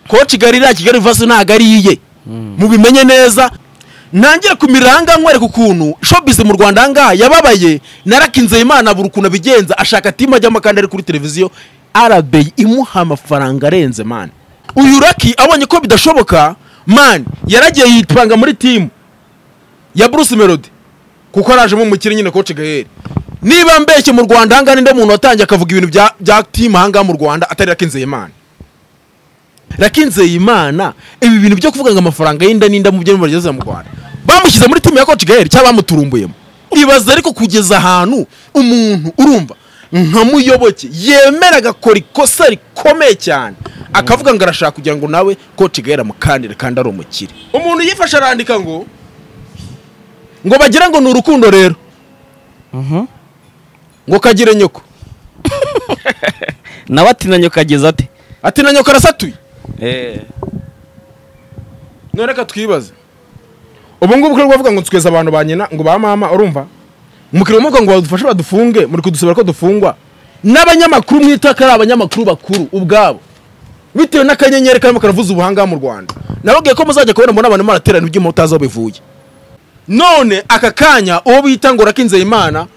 ko kigali iriya kigali vaso ntabwo ari iye mubimenye neza ntangiye kumiranga nkwereka ukuntu shopizi mu rwanda ahangaha yababaye narakinzeye imana buri ukuntu abigenza ashaka timu ajyamo kandi ari kuri televiziyo arabeyi imuha amafaranga arenze mani uyu raki abonye ko bidashoboka mani yaragiye yipanga muri timu ya bruce melody kuko arajemo umukire nyine koci gaheri niba mbeshye mu rwanda ahangaha ninde muntu watangiye akavuga ibintu bya bya timu ahangaha mu rwanda atari rakinzeye imana rakinzeye imana ibi bintu byo kuvuga ngo amafaranga y'inda n'inda mu byo bageze mu rwanda bamushyize muri timu ya koci gaheri cyangwa bamuturumbuyemo ibaza ariko kugeza ahantu umuntu urumva nka muyoboke yemera agakora ikosa rikomeye cyane akavuga ngo arashaka kugira ngo nawe koci gahera mukandire kandi ari umukire umuntu yifashe arandika ngo ngo bagira ngo ni urukundo rero ngo kagire nyoko nawe atinanye ukageza ate ati na nyoko arasatuye Eh, none reka twibaze ubu ngubu ko bavuga ngo nsukeze abantu ba nyina ngo ba mama urumva umukiriya umuvuga ngo badufashe badufunge muri kudusabira ko dufungwa n'abanyamakuru mwita ko ari abanyamakuru bakuru ubwabo bitewe n'akanyenyeri karimo karavuza ubuhanga mu rwanda nababwiye ko muzajya kubona mbona abantu muraterana ibyuma utazi aho bivuye none aka kanya uwo bita ngo rakinzeye imana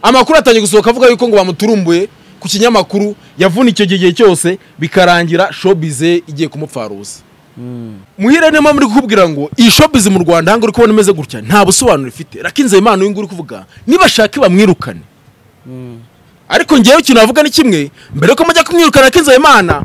amakuru atangiye gusohoka avuga yuko ngo bamuturumbuye ku kinyamakuru yavunikiye icyo gihe cyose bikarangira shobize igiye kumupfaruza muhire niyo mpamvu uri kukubwira ngo iyi shopizi mu rwanda ahangaha uri kubona imeze gutya nta busobanuro ifite rakinze imana uyu nguyu uri kuvuga nibashaka bamwirukane ariko ngewe ikintu navuga ni kimwe mbere yuko mujya kumwirukana rakinze imana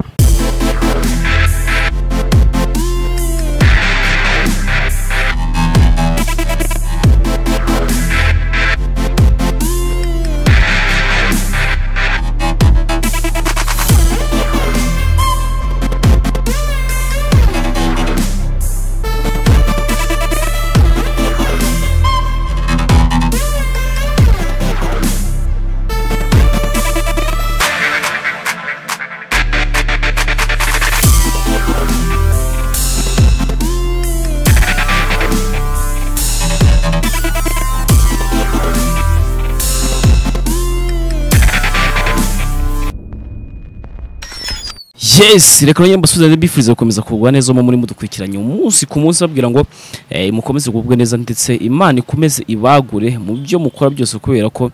yes reka nongere mbasubize mbifuriza gukomeza kugubwa neza mu muri mudukurikiranye umunsi ku munsi babwira ngo eh, mukomeze kugubwa neza ndetse imana ikomeze ibagure mu byo mukora byose kubera ko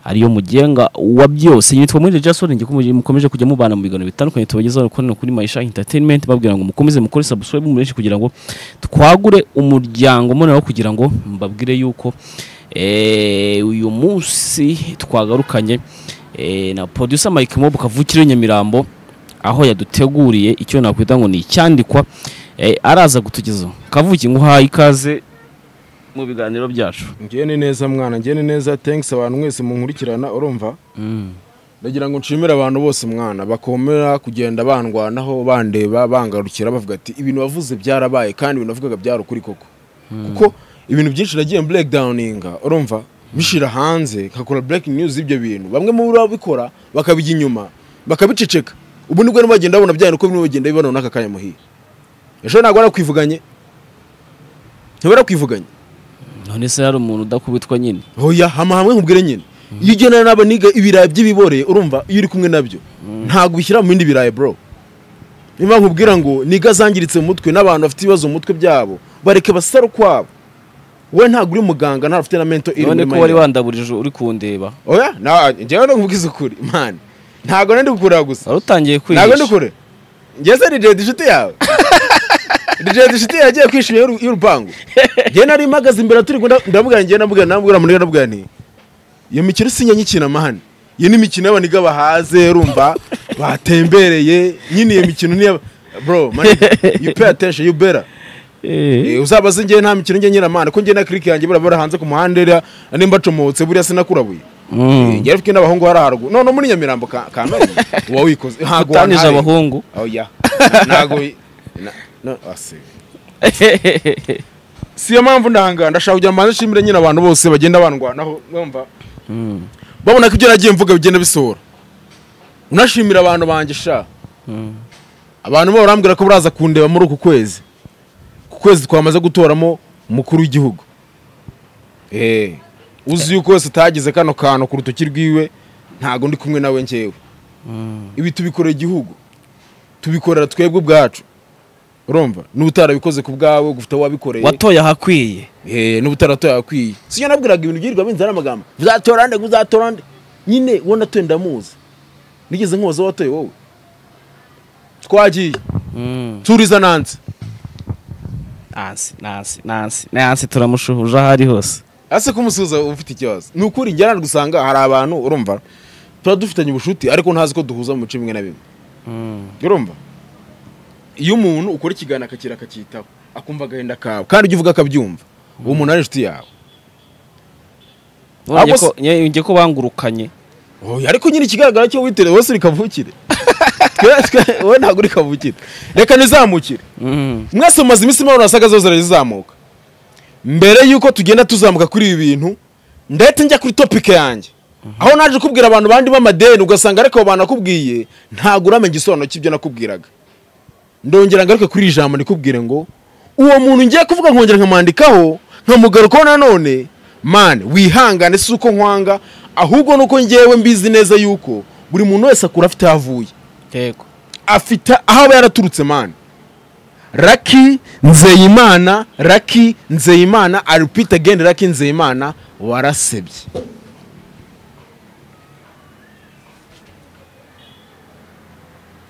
ariyo mugenga wa byose yitwa muri Jason ngiye kumujye mukomeje kujya mubana mu biganiro bitandukanye tubagezaho ko kuri Maisha Entertainment babwira ngo mukomeze mukore subscribe mu benshi kugira ngo twagure umuryango munara kugira ngo mbabwire yuko eh, uyu munsi twagarukanye eh, na producer Mike Mob kavukire Nyamirambo aho yaduteguriye icyo nakwita ngo ni icyandikwa eh, araza gutugezaho kavuki nguhaye ikaze mu biganiro byacu ngewe ni neza mwana ngewe ni neza thanks abantu mwese munkurikirana urumva mm. ndagira ngo nshimire abantu bose mwana bakomera kugenda bandwanaho bandeba bangarukira bavuga ati ibintu wavuze byarabaye kandi ibintu wavugaga byari ukuri koko kuko ibintu byinshi nagiye breakdowninga urumva bishira hanze nkakora breaking news y'ibyo bintu bamwe mu babikora bakabijya inyuma bakabiceceka ubu nibwo rero bagenda babona bya bintu uko bimwe bagenda bibona n'aka kanya muhiye ejo ntabwo barakwivuganye ntibakwivuganye none se hari umuntu udakubitwa nyine hoya hama hamwe nkubwire nyine iyo ugenda n'aba niga ibirayi by'ibibore urumva iyo uri kumwe nabyo ntabwo ubishyira mu bindi birayi bro niba nkubwira ngo niga zangiritse mu mutwe n'abantu bafite ibibazo mu mutwe byabo bareke basare ukwabo we ntabwo uri muganga ntabwo ufite na mento iri none muri ko wari mayiro wandaburije uri kundeba oya na- njyewe no nkubwiza ukuri mani ntabwo nari gukureba gusa wari utangiye ntabwo ndi kwihisha kure ngeze ni jedi inshuti yawe jedi inshuti yagiye kwishima y'uru- y'urupangu njye nari mpagaze imbere turi ngo ndamubwira njye ndamubwira ndamubwira muri ndamubwira nti iyo mikino si nyanyikina mahane iyo ni imikino y'abaniga bahaze urumva batembereye nyine iyo mikino ni iy'aba- bro man you pay attention you better Eh, uzabaze njye nta mikino njye nyiramana ko njye na click yanjye burabura hanze ku muhanda iriya nimba acomotse buriya sinakurabuye Mm. njye rifite n'abahungu hari haruguru none muri nyamirambo ka ka none uba wikoze ntabwo utanije wantaye. abahungu oya ntabwo na- no, ase. si iyo mpamvu ndanga ndashaka kugira ngo mbanze nshimire nyine abantu bose bagenda bandwanaho numva Mm. babona ko ibyo nagiye mvuga bigenda bisohora unashimira abantu banjye sha Mm. abantu bo barambwira ko baraza kundeba muri uku kwezi ku kwezi twamaze gutoramo umukuru w'igihugu Eh, uzi yuko wese utagize kano kantu ku rutoki rwiwe ntabwo ndi kumwe nawe ngewe Mm. ibi tubikorera igihugu tubikorera twebwe ubwacu urumva n'utarabikoze ku bwawe gufite wabikoreye watoye ahakwiye Eh, n'ubutaratoya akwiye si yo nabwiraga ibintu byirirwa binzana amagambo uzatora nde ngo uzatora nde nyine wowe natoye ndamuzi nigeze nkubaza aho watoye wowe twagiye Mm. turiza nanze nansi nansi nansi nansi turamushuhuje aho ari hose ase kumusuhuza uba ufite ikibazo ni ukuri njya gusanga hari abantu urumva tuba dufitanye ubushuti ariko ntazi ko duhuza mu bice bimwe na bimwe Mm. urumva iyo umuntu ukora ikiganiro akakira akacyitaho akumva agahinda kawe kandi ibyo uvuga akabyumva uwo muntu ari inshuti yawe None Ahubwo ko- nye- njye ko bangurukanye Oya, ariko nyine ikigaragara cyo witire wose uri kavukire Twe- twe- wowe ntabwo uri kavukire reka nizamukire Mm. mwese mumaze iminsi mubona wasaga zose zirazamuka mbere y'uko tugenda tuzamuka kuri ibi bintu ndetse njya kuri topike yanjye aho naje kubwira abantu bandi b'amadeni ugasanga ariko abo bantu nakubwiye ntabwo uramenya igisobanuro cy'ibyo nakubwiraga ndongera ngaruke kuri iri jambo nikubwire ngo uwo muntu ngiye kuvuga nkongera nkamwandikaho nkamugarukaho nanone mani wihangane si uko nkwanga ahubwo nuko ngewe mbizi neza yuko buri muntu wese akura afite aho avuye yego afite aho aba yaraturutse mani raki nzeyimana raki nzeyimana aripita gende raki nzeyimana warasebye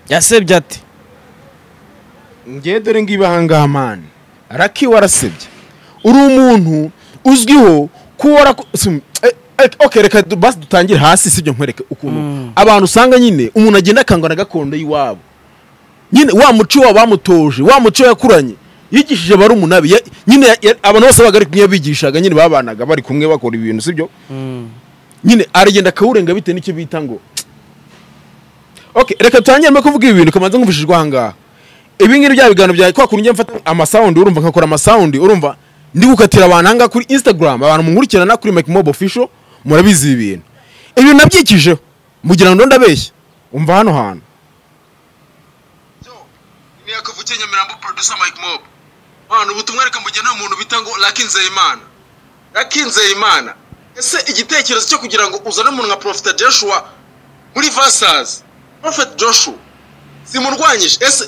yasebye ati ngewe dore ngibi ahangaha mani raki warasebye uri umuntu uzwiho kuba waraku- sim- eh, eh, ok reka du- basi dutangire hasi sibyo nkwereke ukuntu Mm. abantu usanga nyine umuntu agenda akangwa na gakondo y'iwabo nyine wa muco wabo bamutoje wa muco yakuranye yigishije barumuna be ya- nyine ya- ya- abantu bose babaga ari kumwe bigishaga nyine babanaga bari kumwe bakora ibintu sibyo Mm. nyine aragenda akawurenga bitewe n'icyo bita ngo okay reka dutangire mbere kuvuga ibi bintu kamanza nkumvishijwe aha ngaha ibi ngibi bya biganiro byawe kwa kuntu njya mfata amasawundi urumva nkakora amasawundi urumva ndi gukatira abantu aha ngaha kuri instagram abantu munkurikirana kuri make mob official murabizi ibi bintu ibi bintu nabyikijeho mugira ngo ndabeshya umva hano hantu ni akavukiye nyamirambo producer mike mob hano ubutumwa reka mujye nta muntu bita ngo raki nzeyimana raki nzeyimana ese igitekerezo cyo kugira ngo uzane umuntu nka profeta joshua muri vasazi prophet joshua simurwanyije ese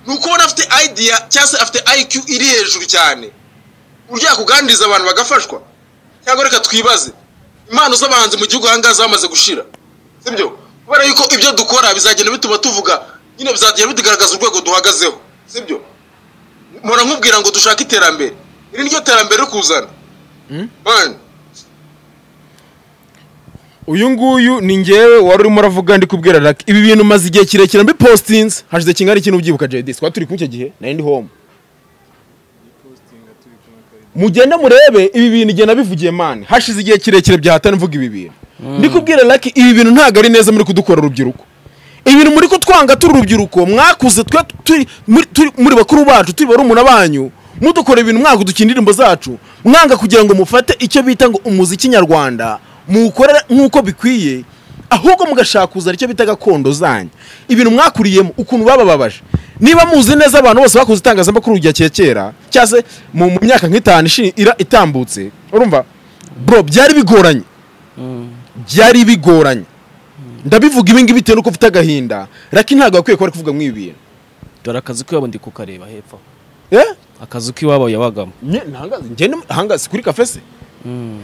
ni uko ubona afite idea cyangwa se afite iq iri hejuru cyane uburyo yakugandiriza abantu bagafashwa cyangwa reka twibaze impano z'abahanzi mu gihugu ahangaha zamaze gushira sibyo kubera yuko ibyo dukora bizagenda bituma tuvuga nyine bizagenda bitugaragaza urwego duhagazeho sibyo mpora nkubwira ngo dushake iterambere iri niryo terambere riri kuzana Man, uyu nguyu ni ngewe wari urimo uravuga ndi kubwira raki ibi bintu maze igihe kirekire mbipostinze hashize kingana iki n'ubyibuka JD twari turi kumwe icyo gihe nari ndi home mugende murebe ibi bintu igihe nabivugiye mani hashize igihe kirekire byahata mvuga ibi bintu ndi kubwira raki ibi bintu ntabwo ari neza muri kudukora urubyiruko ibintu muri kutwanga turi urubyiruko mwakuze twe turi muri turi- muri bakuru bacu turi barumuna banyu mudukora ibintu mwanga dukina indirimbo zacu mwanga kugira ngo mufate icyo bita ngo umuziki nyarwanda muwukorera nk'uko bikwiye ahubwo mugashaka kuzana icyo bita gakondo zanyu ibintu mwakuriyemo ukuntu babababaje niba muzi neza abantu bose bakuze itangazamakuru rya kera kera cyangwa se mu mu myaka nk'itanu ishi- ira- itambutse urumva bro byari bigoranye byari bigoranye ndabivuga ibi ngibi bitewe n'uko ufite agahinda raki ntabwo bakwiye kuba bari kuvuga mw'ibi bintu dore akazi k'iwabo ndi kukareba hepfo eh akazi k'iwabo yabagamo Nye- ntangaza- njye ni- ahangaza kuri kafe se Mm.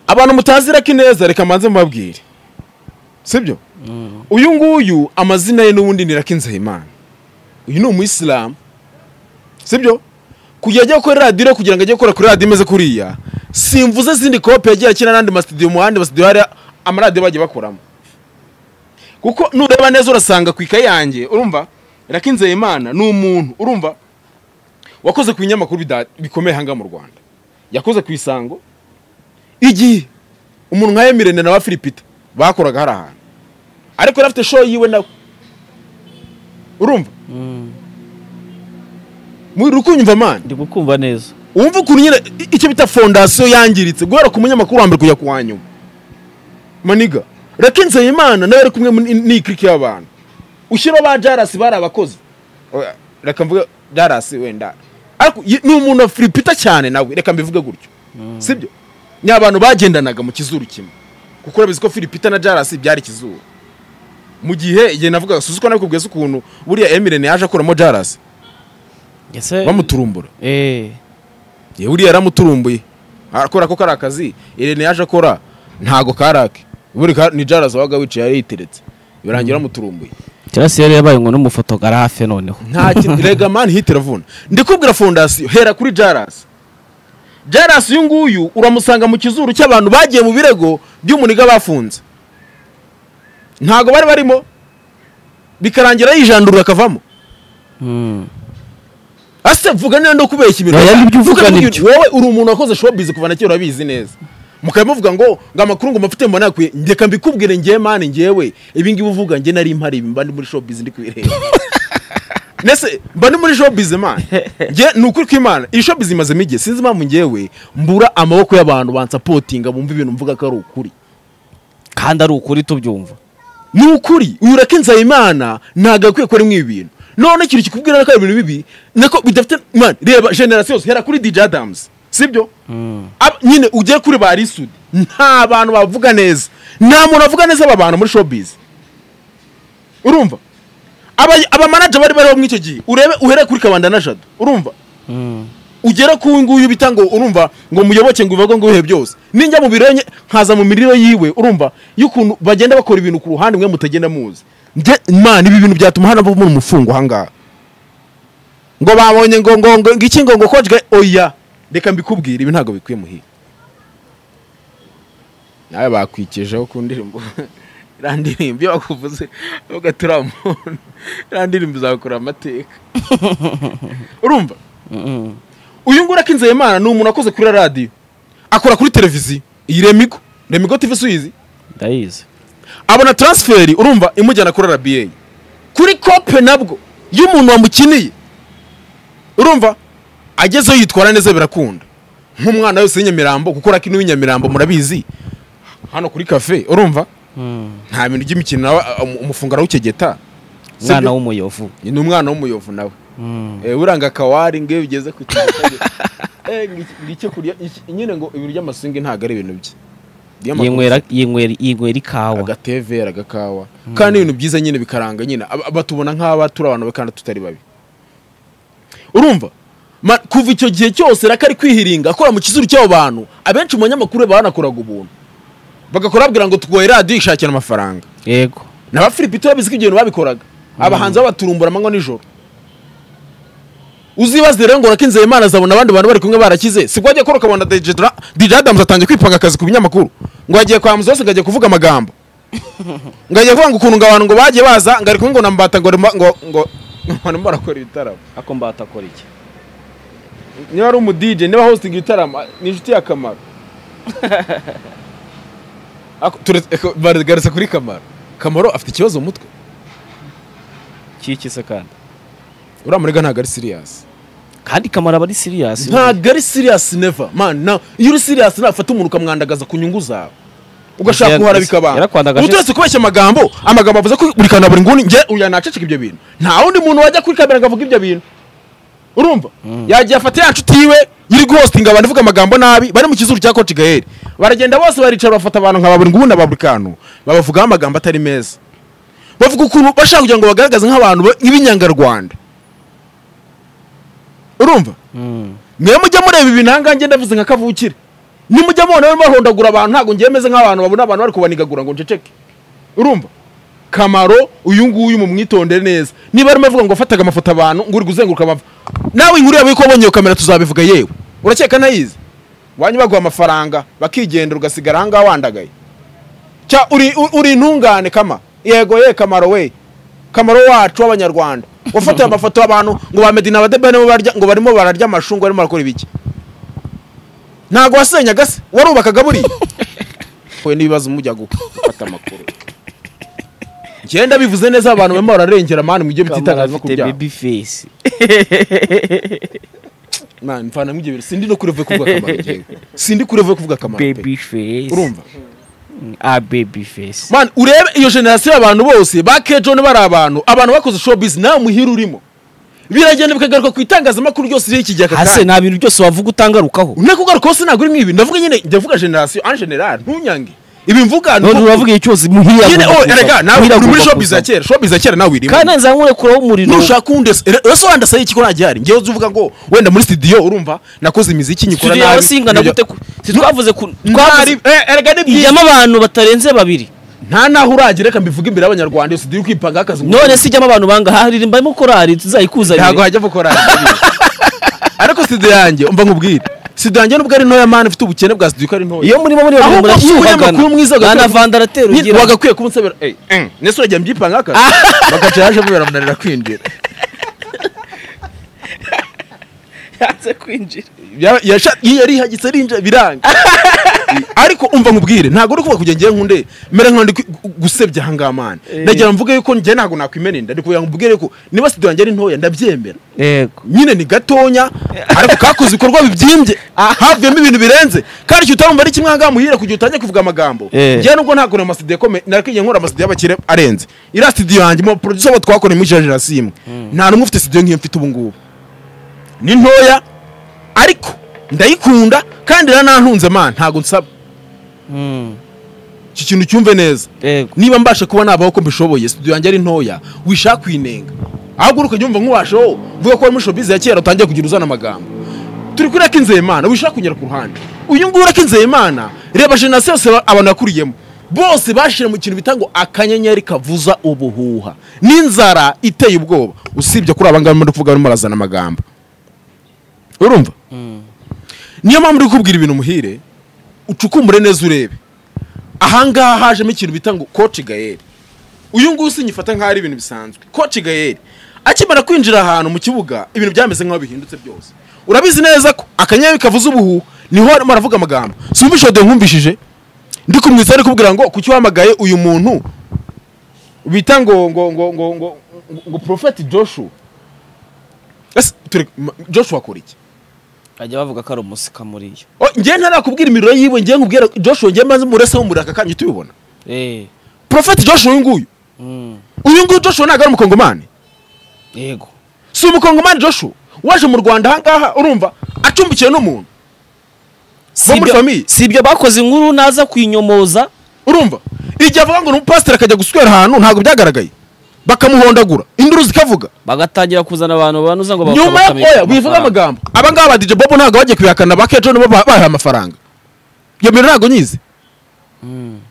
abantu mutazi raki neza reka mbanze mubabwire sibyo Mm. uyu nguyu amazina ye n'ubundi ni raki nzahimana uyu ni umuyisilamu sibyo kujya ajya gukora radiyo kugira ngo ajye gukora kuri radiyo imeze kuriya simvuze zindi kopi yagiye akina n'andi masitudiyo mu handi masitudiyo hari amaradiyo bagiye bakoramo kuko nureba neza urasanga ku ikayi yanjye urumva raki nzahimana ni umuntu urumva wakoze ku binyamakuru bida- bikomeye aha ngaha mu rwanda yakoze ku isango igihe umuntu nka emirene na ba filipita bakoraga hari ahantu ariko yari afite show yiwe nawe urumva Mm. muri rukunyumva mani ndi gukumva neza wumva ukuntu nyine i- icyo bita fondasiyo yangiritse guhera ku munyamakuru wa mbere kujya ku wa nyuma maniga reka nzeyimana nawe ari kumwe muri- n'iyi kiriki y'abantu ushyiraho ba jarasi bari abakozi Oya, reka mvuge jarasi wenda ariko ye- ni umuntu wa firipita cyane nawe reka mbivuge gutyo sibyo ni abantu bagendanaga mu kizuru kimwe kuko urabizi ko firipita na jarasi byari ikizuru mu gihe igihe navugaga suzi ko nakubwiza ukuntu buriya emirene yaje akuramo jarasi ese bamuturumbura eh yewe uriya yaramuturumbuye arakora ko kari akazi irene yaje akora ntago karake buri ka ni jaraza wabaga wicaye yari yiteretse birangira bamuturumbuye Chelsea yari yabaye ngo n'umufotogarafe noneho nta kintu rega mani hiti iravuna ndikubwira fondasiyo hera kuri jarasi jarasi uyu nguyu uramusanga mu kizuru cy'abantu bagiye mu birego by'umuniga bafunze ntago bari barimo bikarangira yijandurura akavamo Mm. ase vuga niba ndo kubeshya ibintu Oya, nibyo uvuga, Vuga nibyo. nibyo. wowe uri umuntu wakoze showbiz kuva na kera urabizi neza mukaba muvuga ngo ngo amakuru ngo mafite mbona yakwiye ndeka mbikubwire njye mani njyewe ibi ngibi uvuga njye nari mpari ibi mba ndi muri showbiz ndi kubireba nese mba ndi muri showbiz man njye ni ukuri kw'imana iyi showbiz imazemo igihe sinzi impamvu njyewe mbura amaboko y'abantu bansapotinga bumva ibintu mvuga ko ari ukuri kandi ari ukuri tubyumva ni ukuri uyu ureka imana ntabwo akwiye ko arimo ibi bintu none ikintu kikubwira ko ari ibintu bibi nako bidafite man reba generasiyo yose hera kuri DJ Adams sibyo Ab- nyine ugiye kuri ba Risud nta bantu bavuga neza nta muntu avuga neza aba bantu muri showbiz urumva Aba- abamanager bari bariho muri icyo gihe urebe uhere kuri Kabanda na Jado urumva ugere ku nguyu bita ngo urumva ngo muyoboke ngo uvuge ngo wihe byose ninjya mu birenge nkaza mu mirire yiwe urumva y'ukuntu bagenda bakora ibintu ku ruhande mwe mutagenda muzi Nde- imana ibi bintu byatuma hano havamo umufungo ahangaha ngo babonye ngo ngo ngo iki ngo ngo kojwe oya reka mbikubwire ibi ntabwo bikwiye muhira nawe bakwikijeho ku ndirimbo iriya ndirimbo iyo bakuvuze uvuga turi muntu iriya ndirimbo izakura amateka urumva Mm. uyu nguyu akinze imana ni umuntu wakoze kuri radiyo akora kuri televiziyo iyi remigo remigo tv suyizi ndayizi abona taransiferi urumva imujyana kuri rba kuri kope nabwo y'umuntu wamukiniye urumva agezeyo yitwara neza birakunda nk'umwana wese w'inyamirambo kuko rakino w'inyamirambo murabizi hano kuri kafe urumva Mm. nta bintu by'imikino nawe um- umufunga arawukegeta Sibyo? umwana w'umuyovu ni umwana w'umuyovu nawe Mm. Eh, uranga kawari ngewe ugeze ku kintu Eh, ngiki- ngiki kurya iki- nyine ngo ibintu by'amasingi ntabwo ari ibintu bye yinywera yinywera yinywera ikawa agatevera agakawa kandi ibintu byiza nyine bikaranga nyine ab- batubona nk'aba turi abantu babi kandi tutari babi urumva Ma- kuva icyo gihe cyose raka ari kwihiringa akora mu kizuru cy'abo bantu abenshi mu banyamakuru be banakoraga ubuntu bagakora babwira ngo tugoye radiyo ishakira amafaranga yego naba filipito yabizi ko ibyo bintu babikoraga abahanzi babaturumbura amanywa nijoro uzibaze rero ngo rakinzeye imana azabona abandi bantu bari kumwe barakize sibwo ajya akora ukabona DJ Dra- DJ Adams atangiye kwipanga akazi ku binyamakuru ngo yagiye kwa muzi wose ngo agiye kuvuga amagambo ngo agiye kuvuga ngo ukuntu ngo abantu ngo bagiye baza ngo ari kumwe ngo nambata ngo rima- ngo ngo abantu barakora ibitaramo ako mbatakora iki niba ari umudj niba hosting ibitaramo ni inshuti y'akamaro Ako- ture- eko- baragarutse kuri kamaro kamaro afite ikibazo mu mutwe kiki se kandi uriya murega ntabwo ari siriyasi kandi kamara aba ari serious ntabwo ari siriyasi neva mani na iyo uri siriyasi nafata umuntu ukamwandagaza ku nyungu zawe ugashaka Yara- guhara bikabana yarakwandagaje- uturetse kubeshya amagambo amagambo avuze ko buri kantu na buri nguni njye uya naceceka ibyo bintu nta wundi muntu wajya kuri kamera ngo avuge ibyo bintu urumva yagiye afata ya nshuti yiwe iri guhostinga abantu ivuga amagambo nabi bari mu kizuru cya koci gaheri baragenda bose baricara bafata abantu nka buri nguni na ba buri kantu babavugaho amagambo atari meza bavuga ukuntu bashaka kugira ngo bagaragaze nk'abantu ba- nk'ibinyangarwanda urumva Mm. mwe mujya mureba ibintu ahangaha ndavuze nka kavukire nimujya mubona barimo bahondagura abantu ntabwo ngiye meze nk'abantu babona abantu bari kubanigagura ngo nceceke urumva kamaro uyu nguyu mumwitondere neza niba arimo avuga ngo wafataga amafoto abantu ngo uri guzenguruka amava nawe inkuru yawe ko wabonye iyo kamera tuzabivuga yewe urakeka nayizi wanyu baguha amafaranga bakigenda ugasigara ahangaha wandagaye cya uri, u- uri intungane kama yego ye kamaro we kamaro wacu w'abanyarwanda wafatiwe amafoto abantu ngo ba medina badebane bo barya ngo barimo bararya amashungu barimo barakora ibiki ntabwo wasenyaga se warubakaga buriya we n'ibibazo mujya gu- gufata amakuru ngenda bivuze neza abantu barimo bararengera mani mu byo kamara bititangazamakuru afite byabo baby face mwana mvana mu ibyo bintu sindi no kurevuye kuvuga kamaro njyewe sindi kurevuye kuvuga kamaro pe baby face urumva ah baby face man urebe iyo generasiyo y'abantu bose ba kejoni bari abantu abantu bakoze showbiz nawe muhira urimo biragenda bikagaruka ku itangazamakuru ryose riri iki gihe aka hase kanya nta bintu byose wavuga utangarukaho nako ugaruka hose ntabwo uri mu ibi ndavuga nyine ndavuga generasiyo en general ntunyange ibi mvuga ni none uko- uravuga igihe cyose muhira nyine oh erega nawe uri muri showbiz ya kera kera showbiz ya kera nawe irimo kandi nzamure kuraho umuriro nushaka undi ese wenda sayi kiko ntagihari ngewe uzi uvuga ngo wenda muri studio urumva nakoze imiziki nyikora studio yawe singana gute ku- si twavuze ku Ntari- twavuze eh, erega ni byiza ijyamo abantu batarenze babiri nta naho uragira reka mbivuge imbere y'abanyarwanda iyo studio iri kwipanga akazi none se ijyamo abantu banga haririmbamo korari ntabwo tuzayikuzanire hajya gukora ariko studio yanjye umva nkubwire studio yanjye nubwo ari ntoya mani mfite ubukene bwa studio ko ari ntoya iyo muri muri Ahubwo ufite umunyamakuru mwiza ugakora- vandaratera Nyine ugira wagakwiye kuba unsabira eh, eh, nese urajya mbyipanga akazi bagaca yaje bibarananira kwinjira yanze kwinjira Ya- yasha- iyo yarihagitse arinjira biranga ariko umva nkubwire ntabwo uri kuvuga kujya ngewe nkunde mbere nkandi gusebya ahangaha mani nagira mvuge yuko njye ntabwo nakwimeninda ndi kugira ngo mbwire yuko niba studio yanjye ari ntoya ndabyemera yego nyine ni gatonya ariko kakoze ibikorwa bibyimbye havuyemo ibintu birenze kandi icyo utamva ari kimwe ahangaha muhira kugira utange kuvuga amagambo Eh. njyewe nubwo ntabwo amasidiyo akomeye narakwiye nkora amasidiyo y'abakire arenze iriya studio yanjye mu producer abo twakoreye muri generasi imwe nta n'umwe ufite studio nk'iyo mfite ubu ngubu ni ntoya ariko ndayikunda kandi iranantunze man ntabwo nsaba iki kintu cyumve neza yego niba mbasha kuba nabaho ko mbishoboye studio yanjye ari ntoya wishaka kwinenga ahubwo uri ukajya wumva nk'uwashaho uvuga ko wari muri showbiz ya kera utangiye kugira uzana amagambo turi kuri Akizeyimana wishaka kunyura ku ruhande uyu nguyu Akizeyimana reba generasiyo yose aba- abantu yakuriyemo bose bashira mu kintu bita ngo akanyenyeri kavuza ubuhuha n'inzara iteye ubwoba usibye kuri aba ngaba muri kuvuga barimo barazana amagambo urumva niyo mpamvu uri kubwira ibintu muhire ucukumbure neza urebe ahangaha hajemo ikintu bita ngo koci gayeri uyu nguyu sinyifata nk'aho ari ibintu bisanzwe koci gayeri akimara kwinjira ahantu mu kibuga ibintu byameze nk'aho bihindutse byose urabizi neza ko akanyenyeri kavuze ubuhu niho arimo aravuga amagambo si ubishoboye nkumvishije ndi kumwitsa ari kubwira ngo kuki wahamagaye uyu muntu bita ngo ngo ngo ngo ngo ngo profeti joshua ese turi joshua akora iki bajya bavuga ko ari umusika muri yo Oh, njyewe ntarakubwira imiriro yiwe njyewe nkubwira joshua njyewe maze murese muri aka kanya tubibona Eh, profeti joshua uyu nguyu mm, uyu nguyu joshua ntabwo ari umukongomani yego si umukongomani joshua waje mu rwanda ahangaha urumva acumbikiwe n'umuntu Si muri ibyo- famille. si ibyo bakoze inkuru naza kwinyomoza urumva igihe avuga ngo ni umupasiteri akajya guswera ahantu ntabwo byagaragaye bakamuhondagura induru zikavuga bagatangira kuzana abantu banuza ngo baka- nyuma yo bakamenya oya ku wivuga mafaranga. amagambo abangaba ba DJ Bobo ntabwo bagiye kubihakana ba Kejo nibo ba- bahaye amafaranga iyo bintu ntabwo nyizi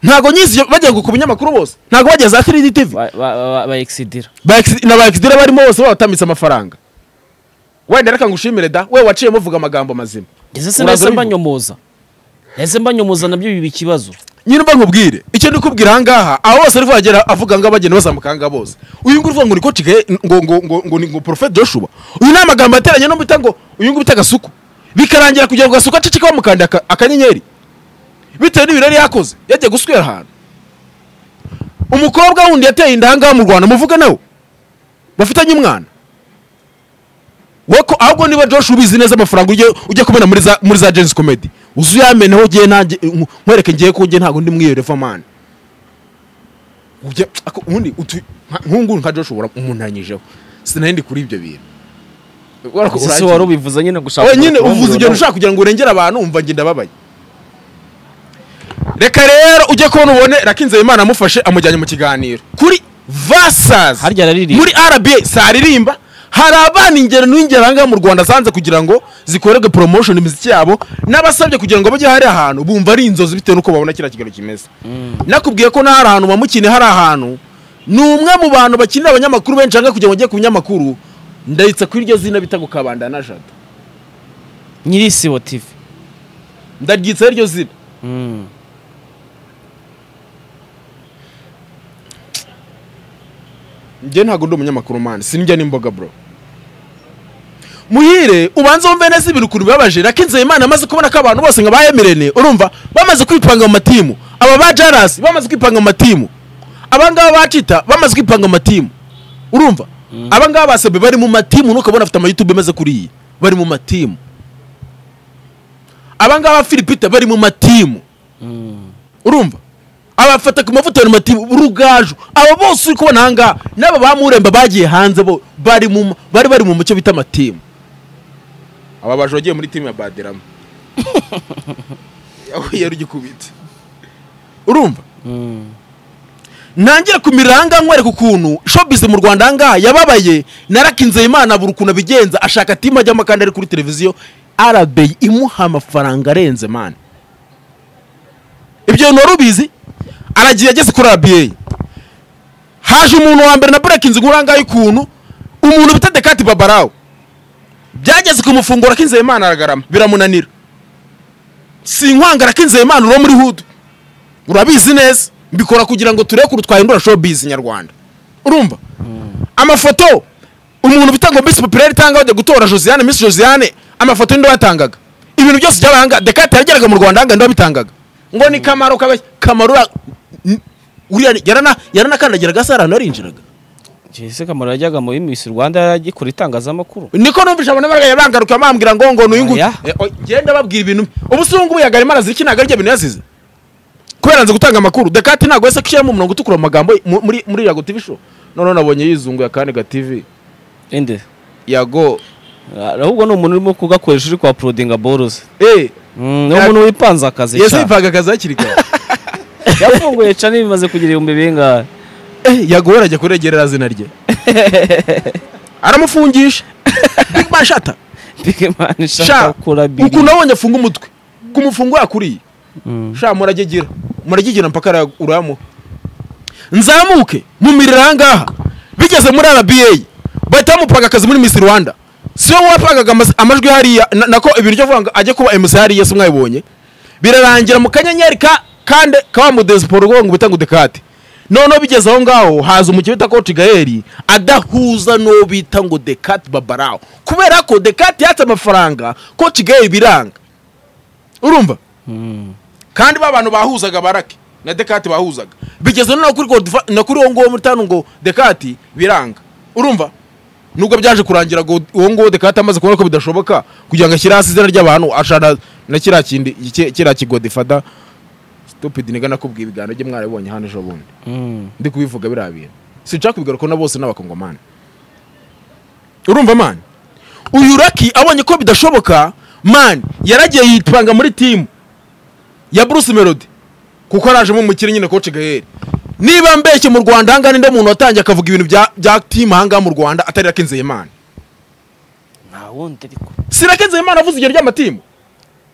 ntabwo nyizi iyo- bagiye ku binyamakuru bose ntabwo bagiye za 3D TV Ba- ba- ba- bayekisidira Ba Ex- na ba Exdira barimo bose batamitse amafaranga wenda reka ngushimire da we waciyemo vuga amagambo mazima ese Uraza se nahise ubivuga. mbanyomoza nahise mbanyomoza nabyo biba ikibazo nyine mba nkubwire icyo ndi kubwira ahangaha abo bose ari kuhagera avuga ngo abageni bazamuka ahangaha bose uyu nguyu uvuga ngo ni ko kigali ngo ngo ngo ngo ni ngo porofeti joshua uyu ni amagambo yateranye no bita ngo uyu nguyu bita agasuku bikarangira kugira ngo agasuku aceceke bamukanda aka- akanyenyeri bitewe n'ibintu yari yakoze yagiye guswera ahantu umukobwa wundi yateye inda ahangaha mu rwanda muvuga nawe bafitanye umwana wowe ko ahubwo niba joshua ubizi neza amafaranga ujye ujye kubona muri za muri za jenzi komedi uzi uyameneho ugiye nanjye nku- nkwereke ngiye ko ngiye ntabwo ndi mwiyereva mani ujya ako- ubundi utu nka- nk'ubu nka joshua ura- umunanyijeho sinahindi kuri ibyo bintu Urako ese urangiye. wari ubivuze nyine gushaka Oya, nyine kubakurura uvuze mu igihe rugo. ushaka kugira ngo urengere abantu wumva njye ndababaye reka rero ujye kubona ubone rakinze imana amufashe amujyanye mu kiganiro kuri vasazi Harya araririmba. muri rba saririmba hari abana ingero n'ingero ahangaha mu rwanda zanze kugira ngo zikorerwe promotion imiziki yabo n'abasabye kugira ngo bajye hari ahantu bumva ari inzozi bitewe n'uko babona kiriya kiganiro kimeze nakubwiye ko nahari ahantu bamukine hari ahantu ni umwe mu bantu bakinira abanyamakuru benshi ahangaha kugira ngo ujye ku binyamakuru ndayitsa kuri iryo zina bita ngo kabanda na jado nyiri isibo tv ndaryitsaho iryo zina Mm. njye ntabwo ndi umunyamakuru mani sinjya n'imboga bro muhire ubanza wumve neza ibintu ukuntu bibabaje rakinze imana amaze kubona ko abantu bose nka ba emirene urumva bamaze kwipanga mu matimu aba ba jarasi bamaze kwipanga mu matimu abangaba bacita bamaze kwipanga mu matimu urumva abangaba basebe bari mu matimu ntukabona afite amayutube ameze kuri iyi bari mu matimu abangaba filipita bari mu matimu urumva abafata ku mavuta ya mati rugaju abo bose uri kubona ahangaha n'aba ba muremba bagiye hanze bo bari mu bari bari mu mucyo bita amatimu aba baje wagiye muri timu ya baderama yahuye ugikubita urumva nangire ku miranga nkwereka ukuntu showbiz mu rwanda ahangaha yababaye narakinze imana abura ukuntu abigenza ashaka tima ajyamo kandi ari kuri televiziyo arabeyi imuha amafaranga arenze mani ibyo bintu wari ubizi aragiye ageze kuri arabiyeyi haje umuntu wa mbere na burakinze nk'urangaye ukuntu umuntu bita dekati babarawo byageze kumufungura kinzeye imana aragarama biramunanira si inkwangara kinzeye imana uwo muri hudu urabizi neza mbikora kugira ngo turebe ukuntu twahindura showbiz nyarwanda urumva amafoto umuntu bita ngo miss populaire itanga bajya gutora josiane miss josiane amafoto y'indi batangaga ibintu byose by'abahanga dekate yageraga mu rwanda ahanga babitangaga ngo ni kamaro kabe kamaro ura- n- uriya ni- yarana yaranakandagiraga se hari ahantu yarinjiraga jese kamaro yajyaga muri misi rwanda yaragikora itangazamakuru niko numvise abantu baraga bangaruka bambwira ngo ngo n'uyu nguyu Oya. Eh, oya, ngenda babwira ibintu ubusungu ubu yagarima arazirika ntabwo ari byo bintu yazize kubera nzi gutanga amakuru dekate ntabwo yese ushyiramo umurongo utukura mu magambo ye, mu- muri muri yago tv show noneho nabonye yizunguye akandi ga tv ende yago ahubwo ni umuntu urimo kugakoresha uri kuhaporodinga boroze eh ni umuntu wipanze akazi yese cyane yivaga akazi hakiri kare yafunguye cyane bimaze kugira ibihumbi bingahe Eh, yago we arajya kuregerera zina rye aramufungisha big man shata bigimana ishaka sha gukora bigi ukuntu abonye afunga umutwe kumufunga yakuriye Mm. sha muragigira muragigira mpaka ara- uramuha nzamuke mu mirira ahangaha bigeze muri rba bahita bamupaga akazi muri miss rwanda si wowe wapagaga amaz- amajwi hariya na- nako ibiryo avuga ngo ajye kuba mc hariya si mwabibonye birarangira mu kanyenyeri ka kande kawamudesiporo ngo bita ngo dekate noneho bigeze aho ngaho haza umukino bita koci gaeli adahuza n'uwo bita ngo dekate babarawo kubera ko dekate yatse amafaranga koci gaeli biranga urumva kandi ba bantu bahuzaga barake na dekati bahuzaga bigeze no kuri Godfa- na kuri uwo nguwo muri tanu ngo dekati biranga urumva nubwo byaje kurangira ngo uwo nguwo dekati amaze kubona ko bidashoboka kugira ngo ashyire hasi izina ry'abantu ashana na kiriya kindi ki- kiriya kigodifada stupid niga nakubwiye ibiganiro bye mwarabibonye hano ejo bundi Mm. ndi kubivuga biriya bintu sinshaka kubigaruka na bose n'abakongomani urumva mani uyu raki abonye ko bidashoboka mani yaragiye yipanga muri timu ya bruce melody kuko arajemo umukire nyine koci gaheri niba mbeshye mu rwanda ahangaha ninde muntu watangiye akavuga ibintu bya, bya timu ahangaha mu rwanda atari raki nzeyimana nta wundi ariko si raki nzeyimana avuze urugero ry'amatimu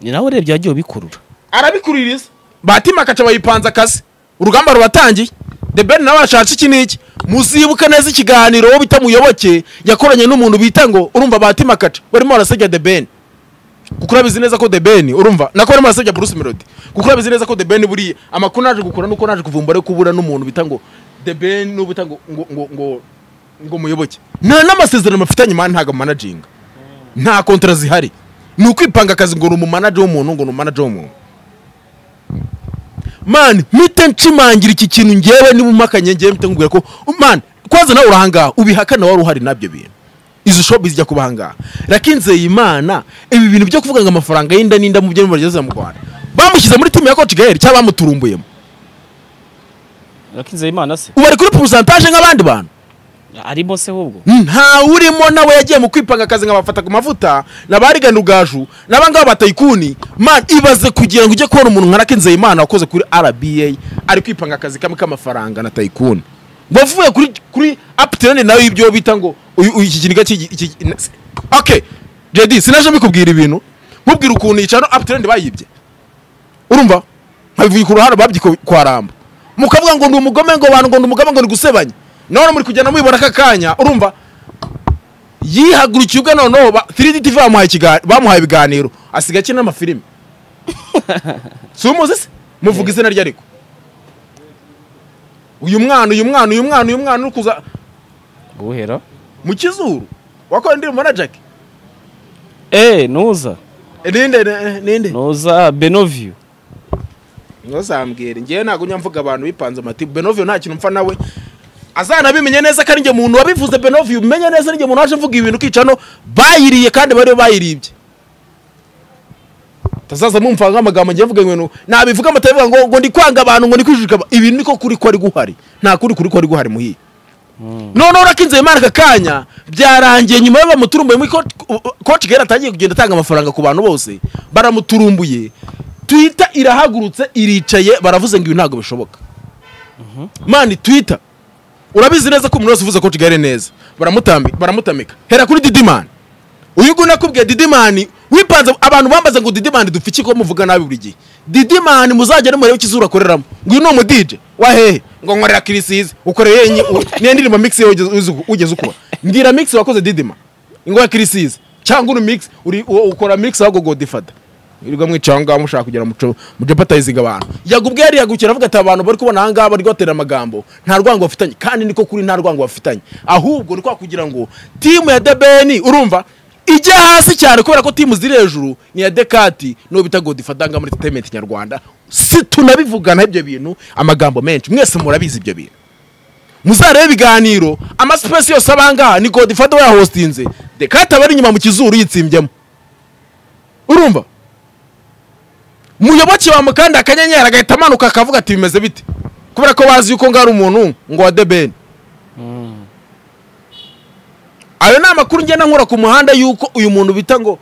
ni nawe urebye yagiye ubikurura arabikuririza batima akaca bayipanze akazi urugamba rubatangiye the ben nawe yashatse iki n'iki muzibuke neza ikiganiro wowe bita muyoboke yakoranye n'umuntu bita ngo urumva batima akaca barimo barasebya the ben kuko urabizi neza ko the ben urumva nako barimo barasebya bruce melody kuko urabizi neza ko the ben buriya amakuru naje gukora nuko naje kuvumbura ariko ubura n'umuntu bita ngo the ben n'ubu bita ngo ngo ngo ngo ngo muyoboke nta n'amasezerano bafitanye mani ntabwo manajinga nta kontara zihari ni ukwipanga akazi ngo ni umumanaje w'umuntu ngo ni umumanaje w'umuntu mani mpite nshimangira iki kintu ngewe niba umakanye ngewe mpite nkubwira ko mani kwanza nawe urahangaha ubihakana wari uhari nabyo bintu izo shopu zijya kuba ahangaha rakinzeye imana ibi bintu byo kuvuga ngo amafaranga y'inda n'inda mu byo bageze mu rwanda bamushyize muri timu ya koci gaheri cyangwa bamuturumbuyemo rakinze imana se ubu ari kuri porosantaje nk'abandi bantu arimo se ahubwo nta urimo nawe yagiye mu kwipanga akazi nkabafata ku mavuta n'abarigana ubwaju n'abangaba batayikuni man ibaze kugira ngo ujye kubona umuntu nka rakinzeye imana wakoze kuri rba ari kwipanga akazi kamwe k'amafaranga na tayikuni wavuye kuri kuri apiterane nawe ibyo bita ngo uyu uyu ikiginiga cy'iki ok jedi sinaje mbikubwira ibintu nkubwira ukuntu yicaro apiterane bayibye urumva nkabivuye ku ruhare babyi kwa ramba mukavuga ngo ndi umugome ngo bantu ngo ndi umugome ngo ni gusebanya none muri kugenda mubibona aka kanya urumva yihagurukiye ubwe noneho ba- 3D TV bamuhaye ikiga- bamuhaye ibiganiro asigaye akina n'amafilimi si umuzi se muvuga izina rye ariko uyu mwana uyu mwana uyu mwana uyu mwana uri kuza guhera mu kizuru wakora indirimbo na Jack eee nuza Eh, ninde eh, ninde nuza benoviyo ntuzambwire ngewe ntabwo njya mvuga abantu bipanze amatibu benovio nta kintu mpfa nawe azanabimenye neza ko ari njye muntu wabivuze benovio umenye neza njye muntu waje mvuga ibintu ukica no bayiriye kandi bariyo bayiribye tazaza mumva nk'amagambo njye mvuga ibintu nabivuga amatabivuga ngo ngo ndi kwanga abantu ngo ndi kwijijika aba- ibi niko kuri ko ari guhari nta kuri kuri ko ari guhari muhiye noneho urakinze imana aka kanya byarangiye nyuma yo bamuturumbuye muri koci gahera atangiye kugenda atanga amafaranga ku bantu bose baramuturumbuye twita irahagurutse iricaye baravuze ngo ibi ntabwo bishoboka mani twita urabizi neza ko umuntu wese uvuze ko kigali neza baramutambi- baramutamika hera kuri didimani uyu nguyu nakubwiye didimani wipanze abantu bambaze ngo didimani dupfe iki ko muvuga nabi buri gihe didimani muzajya nimurebe ikizuru akoreramo ngo uyu ni umudije wahehe ngo nkorera kirisizi ukoreye yenye u- niyo ndirimbo mixi yewe ugeze- uzi- ugeze ukura mbwira mixi wakoze didima ingwa kirisizi cyangwa uri mixi uri u- ukora mixi ahubwo godifada wirirwa mwicara aho ngaho mushaka kugira muco mujapatayizinga abantu yagubwiye yariyagukira avuga ati abantu bari kubona aha ngaha bari kubatera amagambo nta rwango bafitanye kandi niko kuri nta rwango bafitanye ahubwo ni kwa kugira ngo timu ya debeni urumva ijya hasi cyane kubera ko timu ziri hejuru ni iya dekati n'uwo bita godifatanga muri entertainment nyarwanda si tunabivugana ibyo bintu amagambo menshi mwese murabizi ibyo bintu muzarebe ibiganiro amasipesi yose aba ngaha ni godifata we yahostinze dekati aba ari inyuma mu kizuru yitsimbyemo urumva muyoboke bamukanda akanyenyeri agahita amanuka akavuga ati bimeze bite kubera ko bazi yuko ngari umuntu ngo wa debeni ayo ni amakuru ngenda nkora ku muhanda yuko uyu muntu bita ngo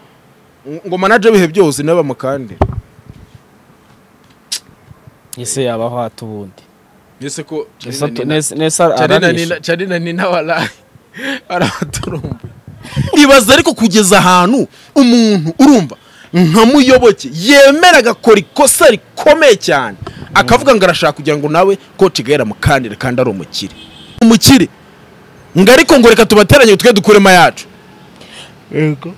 ngo manaje bihe byose nawe bamukande ese yabaho hata ubundi ese ko Ese atu- nese- nese aranisha carina ni n'abarayi arabaturumba ibaza ariko kugeza ahantu umuntu urumva nka muyoboke yemera agakora ikosa rikomeye cyane akavuga ngo arashaka kugira ngo nawe ko kigali amukandire kandi ari umukire umukire ngo ariko ngo reka tubateranye twe dukuremo yacu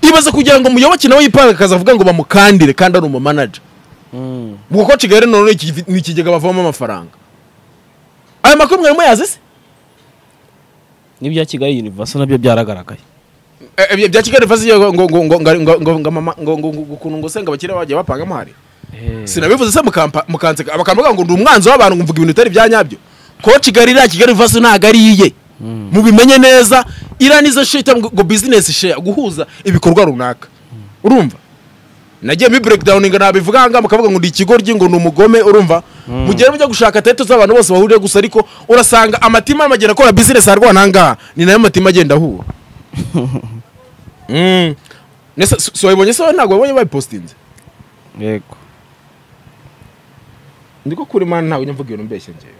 ibaza kugira ngo muyoboke nawe yipange akazavuga ngo bamukandire kandi ari umumanaja Mm. ubwo ko kigali none iki- ni ikigega bavamo amafaranga aya makuru mwarimo yazi se n'ibya kigali universal nabyo byaragaragaye Eh, eh, bya kigali vazi ngo ngo ngo ngo ngo ngo ngo mama ngo ngo ngo ukuntu ngo senga abakire bagiye bapangamo hari sinabivuze se mukampa mukanse abakamuga ngo ndi umwanzi w'abantu ngo mvuga ibintu bitari bya nyabyo ko kigali na kigali vazi ntago ari iye mubimenye neza iriya nizo shita ngo ngo business share guhuza ibikorwa runaka urumva nagiye mi breakdowning nabivuga aha ngaha mukavuga ngo ndi ikigoryi ngo ni umugome urumva mugere mujya gushaka tete z'abantu bose bahuriye gusa ariko urasanga amatima y'amagenda akora business arwana aha ngaha ni nayo matima agenda ahura Mm. Nese si- si wayibonye se ntabwo wabonye bayipostinze yego ndiko kuri mana ntabwo njya mvuga ibintu mbeshya ngewe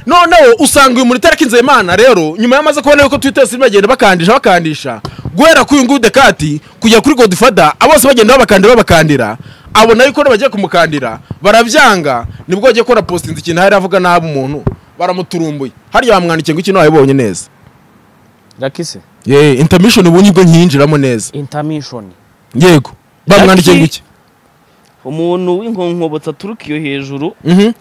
noneho usanga uyu muntu itarakinze imana rero nyuma yamaze kubona yuko twitter siri bagenda bakandisha bakandisha guhera kuri uyu nguyu dekati kujya kuri godifada abose bagenda babakandira babakandira abona yuko bagiye kumukandira barabyanga nibwo agiye gukora postinze ikintu hari avuga nabi umuntu baramuturumbuye hariya bamwandikiye ngo ikintu wabibonye neza rakise ye intermission ubu nibwo nkiyinjiramo neza intermission yego bamwandikiye ngo iki umuntu w'inkonkobotsi aturuka iyo hejuru Mhm.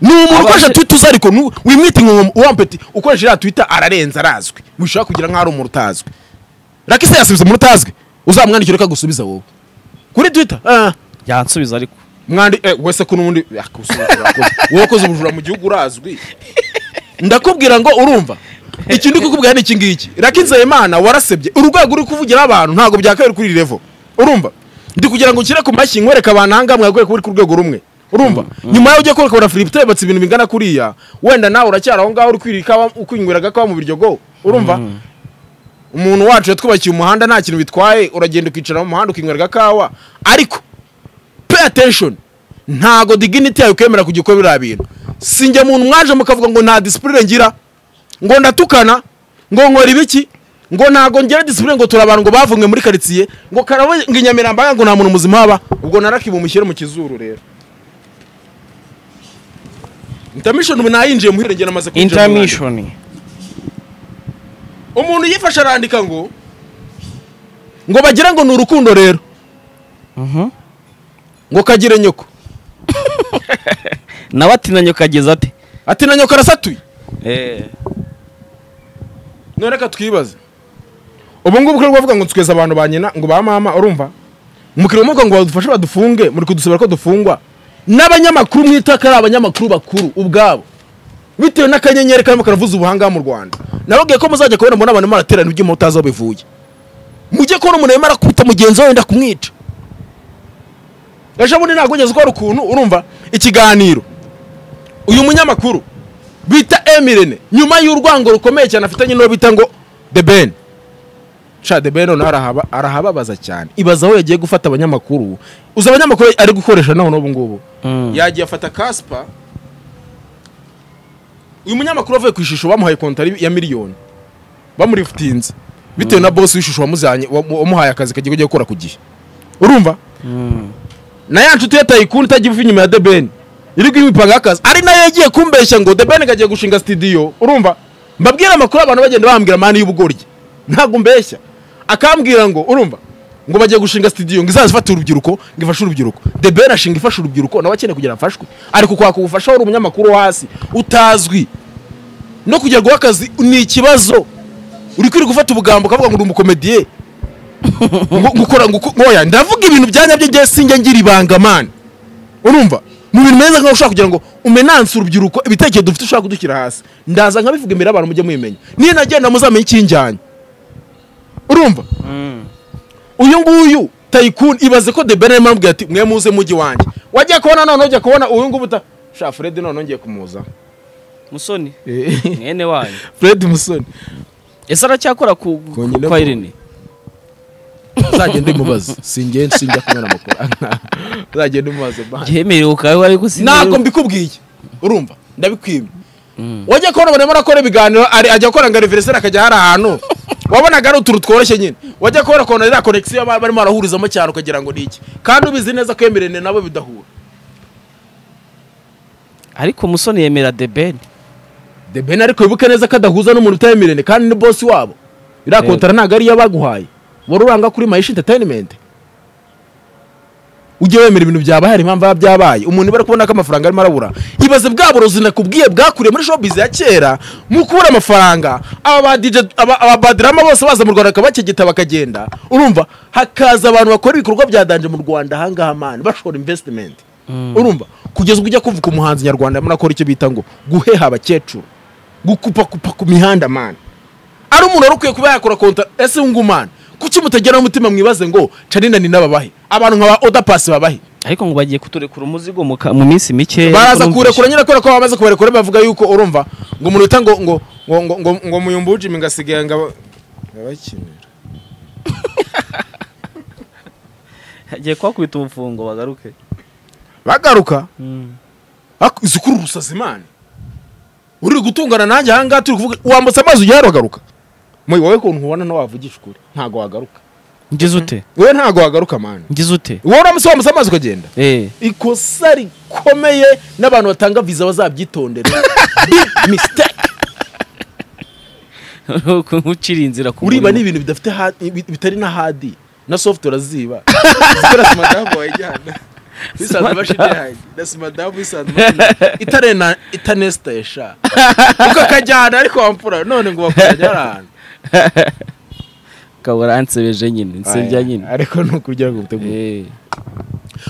ni umuntu Abashe- ukoresha twita uza ariko nu- wimwita inkomo wampeti ukoresha iriya twita ararenze arazwi wishobora kugira nk'aho ari umuntu utazwi rakise yasubiza umuntu utazwi uzamwandikira uko agusubiza wowe kuri twita ah, yansubiza ariko mwandi eh, wese ko n'ubundi yakusubiza urakoze. wowe ukoze ubujura mu gihugu urazwi ndakubwira ngo urumva iki ndi kukubwira ni iki ngiki rakinze imana warasebye urwego uri kuvugira abantu ntabwo byakabiri kuri iri level urumva ndi kugira ngo ukire ku mashyi nkwereke abantu aha ngaha mwagaye kuba uri ku rwego rumwe urumva nyuma yaho ugiye kurekura filiputa yubatse ibintu bingana kuriya wenda nawe uracyari aho ngaho uri kwirira ikawa- ukwinywera agakawa mu biryogo urumva umuntu wacu yatwubakiye umuhanda nta kintu bitwaye uragenda ukicara mu muhanda ukinywera agakawa ariko pay attention ntago dignity yawe kwemera kujya ukora biriya bintu sinjye muntu mwaje mukavuga ngo nta discipline ngira ngo ndatukana ngo nkora ibiki ngo ntago ngira discipline ngo turabantu ngo bavumwe muri karitsiye ngo karabo ngo inyamirambo aha ngo nta muntu muzima haba ubwo narakibu mushyire mu kizuru rero intermission ubu nayinjiye muhire njye namaze kwinjira mu mwanya. intermission umuntu yifashe arandika ngo ngo bagira ngo ni urukundo rero Mhm. ngo kagire nyoko nawe atinanyo kageza ate ati na nyoko arasatuye none reka twibaze ubu ngubu ko bavuga ngo tweze abantu ba nyina ngo ba mama urumva mukiriya muvuga ngo badufashe badufunge muri kudusabira ko dufungwa n'abanyamakuru mwita ko ari abanyamakuru bakuru ubwabo bitewe n'akanyenyeri karimo karavuza ubuhanga mu rwanda nababwiye ko muzajya kubona mbona abantu maraterana ibyuma mutazi aho bivuye mujye kubona umuntu yemera kuta mugenzi we wenda kumwica ejo bundi ntabwo ugeze ukora ukuntu urumva ikiganiro uyu munyamakuru bita emirene nyuma y'urwango rukomeye cyane afitanye n'uwo bita ngo the ben cadebe noneho arahaba- arahababaza cyane ibaza aho yagiye gufata abanyamakuru uzi abanyamakuru ari gukoresha naho n'ubu ngubu Mm. yagiye afata kaspa uyu munyamakuru wavuye ku ishusho bamuhaye kontari ya miliyoni bamurifutinze bitewe na bosi w'ishusho wamuzanye wamu- wamuhaye akazi kagiye kujya gukora ku gihe urumva Mm. na ya nshuti ye tayikuni itagira ifu inyuma ya debeni iri kwipanga akazi ari nayo yagiye kumbeshya ngo debeni kagiye gushinga studio urumva mbabwira amakuru abantu bagenda bahambwira amani y'ubugoryi ntabwo mbeshya akambwira ngo urumva ngo bagiye gushinga studio ngo izazifate urubyiruko ngo ifashe urubyiruko debeni ashinga ifashe urubyiruko nawe akeneye kugira afashwe ariko kwaka ubufasha wari umunyamakuru wo hasi utazwi no kugerwaho akazi ni ikibazo uri kwirirwa gufata ubugambo ukavuga ngo uri umukomediye ngo- ngo ukora ngo uko- oya ndavuga ibintu byanya byo njye sinjye ngira ibanga mani urumva mu bintu meza nkaho ushobora kugira ngo umenanse urubyiruko ibitekerezo dufite ushobora kudushyira hasi ndaza nkabivuga imbere y'abantu mujye mubimenya niyo nagenda muzamenya icyinjyanye urumva uyu nguyu tayikuni ibaze ko de bene amubwira ati mwe muze mujyi wanjye wajya kubona noneho ujya kubona uyu nguyu uta sha fred noneho ngiye kumuza musoni mwene wanyu fred musoni ese aracyakora ku ku- Kongera kwa ko- Irene uzagende umubaze sinjye sinjya kumena amakuru uzagende umubaze bani yemerewe ukaba wari gusinya ntabwo mbikubwiye urumva ndabikwimye wajya kubona umuntu arimo arakora ibiganiro ari- ajya gukora ngo ariveriseri akajya hari ahantu wabonaga ari utuntu tworoshye nyine wajya kubona ukuntu ariya konegisiyo baba barimo barahurizamo cyane ukagira ngo ni iki kandi ubizi neza ko yemerene nabo bidahura ariko musoni yemera debeni the ben ariko wibuke neza ko adahuza n'umuntu utayemerene kandi ni bosi wabo iriya Yego. kontara ntabwo ariyo baguhaye wari uranga kuri mayishi interineti ujye wemera ibintu byabaye impamvu biba byabaye umuntu bari kubona ko amafaranga arimo arabura ibaze bwa burozi nakubwiye bwakuriye muri shopizi ya kera mu kubura amafaranga aba ba DJ aba- aba badirama bose baza mu rwanda bakabakegeta bakagenda urumva hakaza abantu bakora ibikorwa bya danje mu rwanda ahangaha mani bashora invesitimenti urumva kugeza ubwo ujya kuvuga umuhanzi nyarwanda arimo arakora icyo bita ngo guheha abakecuru gukupakupa ku mihanda mani ari umuntu wari ukwiye kuba yakora konta ese wungumana kuki mutegeraho umutima mwibaze ngo canina ni n'ababahe abantu nka ba oda pasi babahe ariko ngo bagiye kuturekura umuzigo mu ka- mu minsi mike baraza ariko kuwurekura numvise- nyine kubera ko bamaze kubarekura bavuga yuko urumva ngo umuntu wita ngo ngo ngo ngo ngo ngo muyumbuje imi ngasigaye ngo abakinira hagiye kuhakubita ubufungo bagaruke bagaruka Ak- zikurura urusazi mani uri gutungana nanjye ahangaha turi kuvuga wambutse amazi ujya wagaruka muyi wowe kuntu ubona nawe wavugisha ukuri ntabwo wagaruka ngize ute wowe ntabwo wagaruka mani ngize ute wowe uramutse wambutse amazi ukagenda eh ikosa rikomeye n'abantu batanga viza bazabyitondera Big mistake. ucira inzira ku uriba ni murimo. ibintu bidafite hard- bi- bitari na hadi na software ziba zikora simadamu wayijyana bisanzwe bashigaye na simadamu bisanzwe bashigaye itarena itanesitesha ukakajyana ariko wampfura none ngo bakujyane ahantu ukaba waransebeje nyine nsebya nyine ariko ni ukurya ngo utegure eh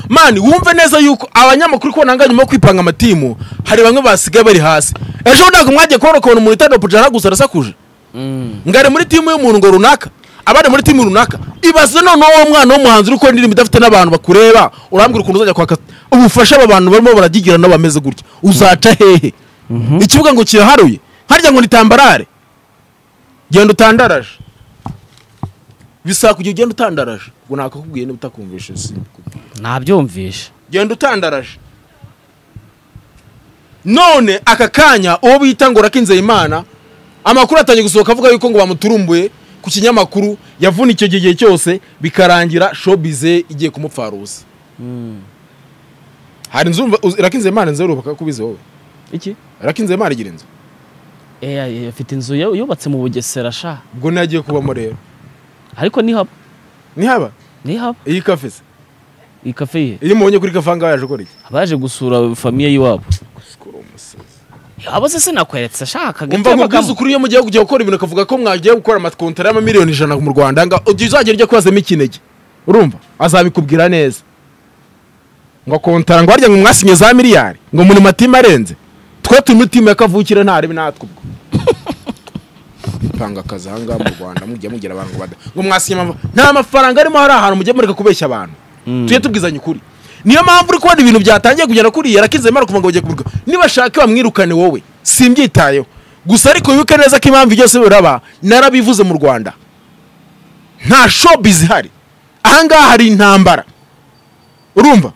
mani wumve neza yuko abanyamakuru kubona ngaho nyuma yo kwipanga amatimu hari bamwe basigaye bari hasi ejo ntabwo mwagiye kubona ukuntu umuntu utari opujana gusa arasakuje Mm. ngo ari muri timu y'umuntu ngo runaka abari muri timu runaka ibaze noneho uwo mwana w'umuhanzi uri gukora indirimbo idafite n'abantu bakureba urambwira ukuntu uzajya kwaka ubufasha aba bantu barimo baragigira n'abameze gutya uzaca hehe ikibuga ngo kiraharuye harya ngo ni tambarare genda utandaraje bisaba kugira ugenda utandaraje ngo nakakubwiye niba utakumvishe simbikubwiye nabyumvishe genda utandaraje none aka kanya uwo bita ngo rakinze imana amakuru atangiye gusohoka avuga yuko ngo bamuturumbuye ku kinyamakuru yavuna icyo gihe cyose bikarangira showbize igiye kumupfarusa hari inzu umva- uzi- rakinze imana inzu yorubaka kubizi wowe iki rakinze imana igira inzu eh ay- afite inzu yu- yubatse mu bugesera sha ubwo nagiye kubamo rero ariko nihaba ntihaba nihaba iyi kafe se iyi kafe ye iyo mubonye kuri kafe ahangaha yaje gukora iki abaje gusura famiye y'iwabo Gusikora umusazi. abo se sinakweretse ashaka umva nkubwiza ukuri iyo mugiye kujya gukora ibintu akavuga ko mwagiye gukora amakontara y'amamiliyoni ijana mu rwanda ngo ujye uzagera ujya kubazamo ikinege urumva azabikubwira neza ngo kontara ngo harya ngo mwasinye za miliyari ngo muri matima arenze twe turi muri timu ya kavukire ntarebe natwe ubwo panga akazi ahangaha mu rwanda mujya mugira abantu ngo bada ngo mwasinye amava nta mafaranga arimo hari ahantu mujya mureka kubeshya abantu tujye tubwizanya ukuri niyo mpamvu uri kubona ibintu byatangiye kugenda kuriya yarakinze imana kuva ngo bagiye kuburwa nibashaka bamwirukane wowe simbyitayeho gusa ariko wibuke neza ko impamvu byose biraba narabivuze mu rwanda nta showbiz ihari ahangaha hari intambara urumva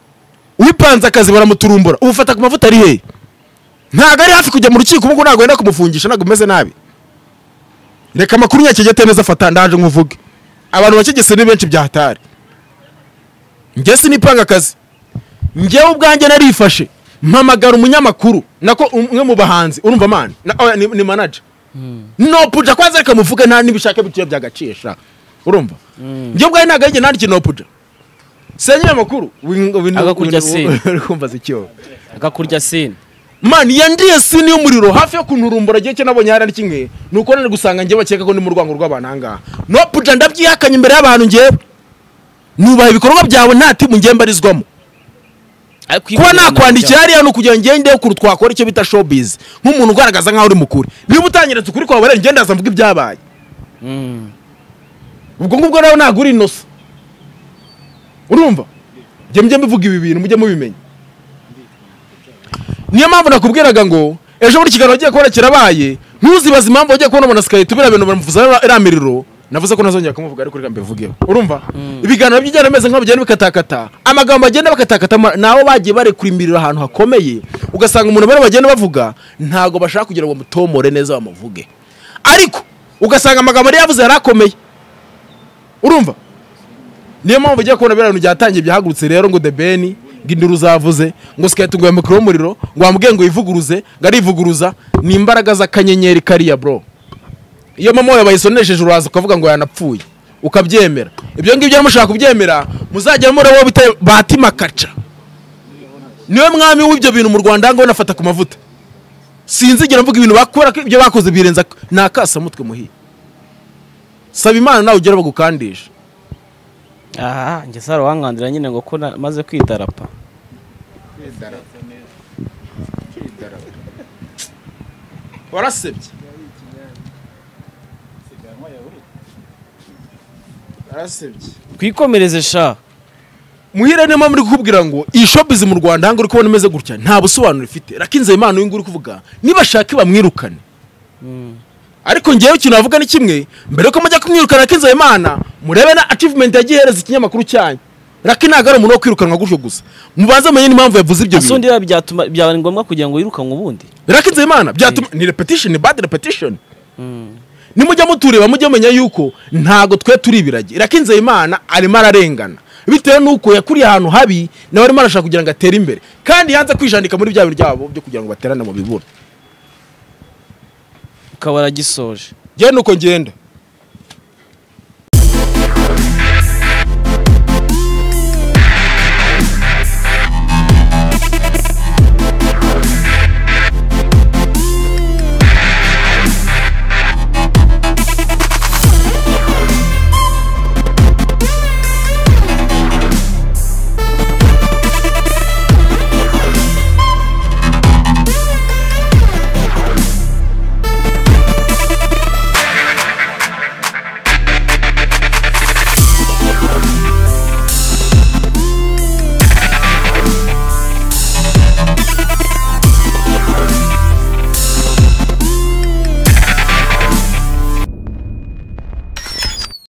uwipanze akazi baramuturumbura ubufata ku mavuta ari hehe ntabwo ari hafi kujya mu rukiko ubwo ntabwo wenda kumufungisha ntabwo umeze nabi reka amakuru nyakijya atemeza afata ndaje nkuvuge abantu bakigese ni benshi byahatari njye sinipanga akazi njyewe ubwanjye narifashe mpamagara umunyamakuru nako umwe mu bahanzi urumva mani na, oya, ni, ni manager nopuja kwanza reka muvuge nta n'ibishaka bituye byagacisha urumva njye ubwanjye ntabwo ari njye nandikiye nopuja senyeye amakuru win- win- Agakurya win- sine. uri kumva zicyobo agakurya sine mani yandiye sini y'umuriro hafi yo kunturumbura igihe cyo nabonye hari kimwe ni uko nari gusanga njye bakeka ko ndi mu rwango rw'abantu ahangaha nopuja ndabyihakanye imbere y'abantu njyewe nubaha ibikorwa byawe nta timu njye mbarizwamo kuba nakwandikira hariya ni ukugira ngo ngende kure twakora icyo bita showbiz nk'umuntu ugaragaza nk'aho uri mukuru niba utangiretse ukuri kwawe rero ngende mvuga ibyabaye ubwo ngubwo nawe ntabwo uri inosa urumva njye mujye muvuga ibi bintu mujye mubimenya niyo mpamvu nakubwiraga ngo ejo buri kiganiro wagiye kubona kirabaye ntuzibaze impamvu wagiye kubona umuntu asikaye tubira bintu bamuvuza iriya- iriya miriro navuze ko ntazongera kumuvuga ariko reka mbivugeho urumva ibiganiro by'injyana bimeze nk'aho bigenda bikatakata amagambo bagenda bakatakata ama- ni abo bagiye barekura imiriro ahantu hakomeye ugasanga umuntu bari bagenda bavuga ntabwo bashaka kugira ngo bamutomore neza bamuvuge ariko ugasanga amagambo yari yavuze yari akomeye urumva niyo mpamvu ugiye kubona biriya bintu byatangiye byahagurutse rero ngo the ben ngo induru zavuze ngo sikayiti ngo yamukire umuriro ngo wamubwiye ngo yivuguruze ngo arivuguruza ni imbaraga z'akanyenyeri kariya bro iyo mama wawe bayisonesheje uraza ukavuga ngo yanapfuye ukabyemera ibyo ngibyo rero mushaka kubyemera muzajya murabaho bita batima kaca niwe mwami w'ibyo bintu mu rwanda ngo nafata ku mavuta sinzigera mvuga ibintu bakora ko ibyo bakoze birenza ni akasamutwe muhiye saba imana nawe ugere bagukandisha aha njye sara wankandira nyine ngo ko na- maze kwidarapa warasebye warasebye twikomereze sha muhire niyo mpamvu uri kukubwira ngo iyi shopizi mu rwanda hanga uri kubona imeze gutya nta busobanuro ifite rakinze impano y'ingu uri kuvuga nibashaka bamwirukane ariko ngewe ikintu navuga ni kimwe mbere yuko mujya kumwirukana rakinze imana murebe na achievement yagihereza ikinyamakuru cyanyu raki ntabwo ari umuntu wo kwirukanwa gutyo gusa mubanze mumenye n'impamvu yavuze ibyo bintu asundi biba byatuma byaba ngombwa kugira ngo yirukanwe ubundi rakinze imana byatuma ni repetition ni bad repetition nimujya mutureba mujye menya yuko ntago twe turi ibiragi rakinze imana arimo ararengana bitewe nuko yakuriye ahantu habi nawe arimo arashaka kugira ngo atere imbere kandi yanze kwijandika muri bya bintu byabo byo kugira ngo baterane mu bibura ukaba waragisoje njyewe nuko ngenda